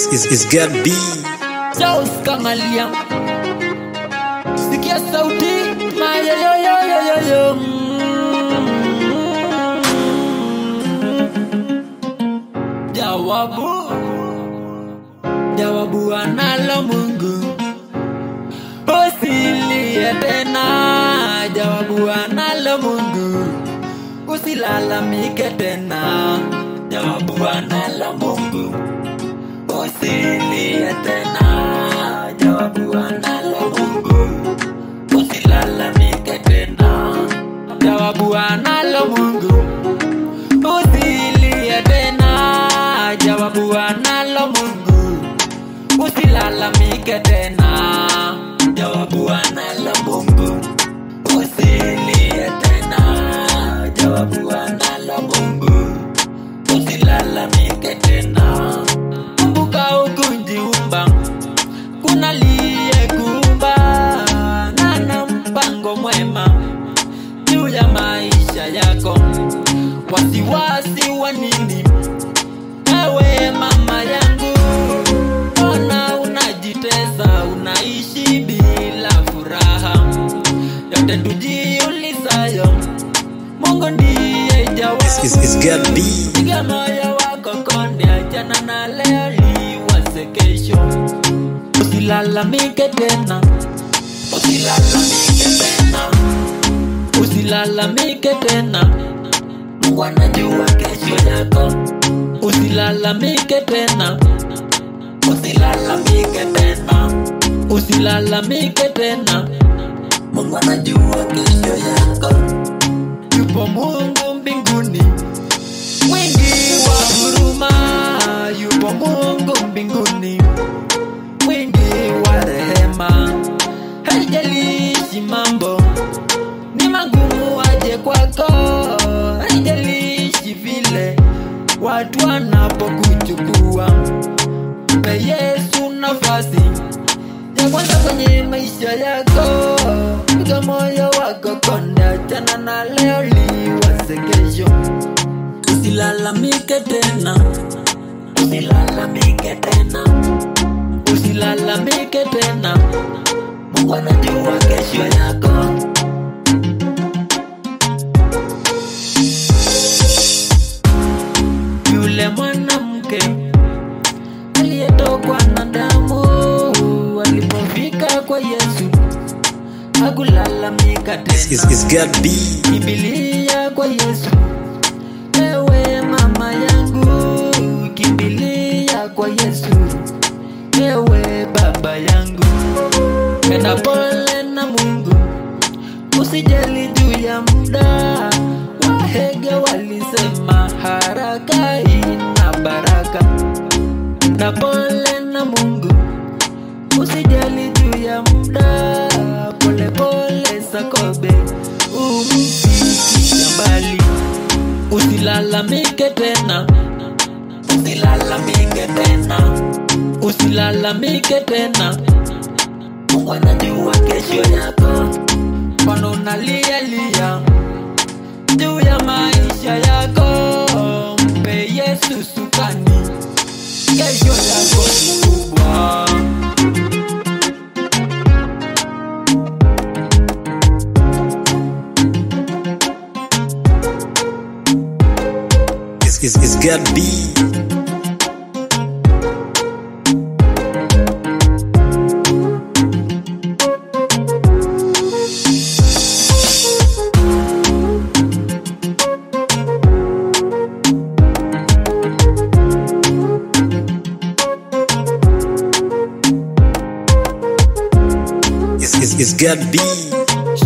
It's, it's, it's got B. Charles Kamalia Sikia sauti mayoyoyoyoyoyo Jawabu Jawabu analo Mungu Usilie tena Jawabu analo Mungu Usilalamike tena Jawabu analo Mungu Usilie tena Jawabu analo Mungu Usilalamike tena Jawabu analo Mungu Usilie tena Jawabu analo Mungu Usilalamike tena Jawabu analo Mungu Usilie tena Jawabu analo Mungu Usilalamike tena Kumbuka ukujiumba Kuna liyekuumba Na na mpango mwema Juu ya maisha yako Wasiwasi wa nini Ewe mama yangu Mbona unajitesa Unaishi bila furaha Yote tujiulizayo Mungu ndiye jawabu It's, it's, it's got B. Piga moyo wako konde, achana na leo, liwaze kesho. Usilalamike tena, usilalamike tena, usilalamike tena. Mungu anajua kesho yako. Usilalamike tena, usilalamike tena, usilalamike tena. Mungu anajua kesho yako. Yupo Mungu mbinguni mwingi wa huruma, yupo Mungu mbinguni, mwingi wa rehema. Haijalishi mambo ni magumu aje kwako, haijalishi vile watu wanapokuchukua, mpe Yesu nafasi ya kwanza kwenye maisha yako. Piga moyo wako konde, achana na leo, liwaze kesho. Usilalamike tena, usilalamike tena, usilalamike tena. Mungu anajua kesho yako. Yule mwanamke aliyetokwa na damu alipofika kwa Yesu hakulalamika It's, it's, tena. it's got B. Kimbilia kwa Yesu, ewe mama yangu, kimbilia kwa Yesu, ewe baba yangu, enda pole na Mungu, usijali juu ya muda. Wahege walisema haraka ina baraka, na pole na Mungu, usijali juu ya muda. Pole pole Sakobe, umfikisha mbali. Usilalamike tena, usilalamike tena, usilalamike tena. Mungu anajua kesho yako, mbona unalia lia juu ya maisha yako? Mpe Yesu sukani, kesho yako ni kubwa. It's, it's, it's got B. It's, it's, it's got B.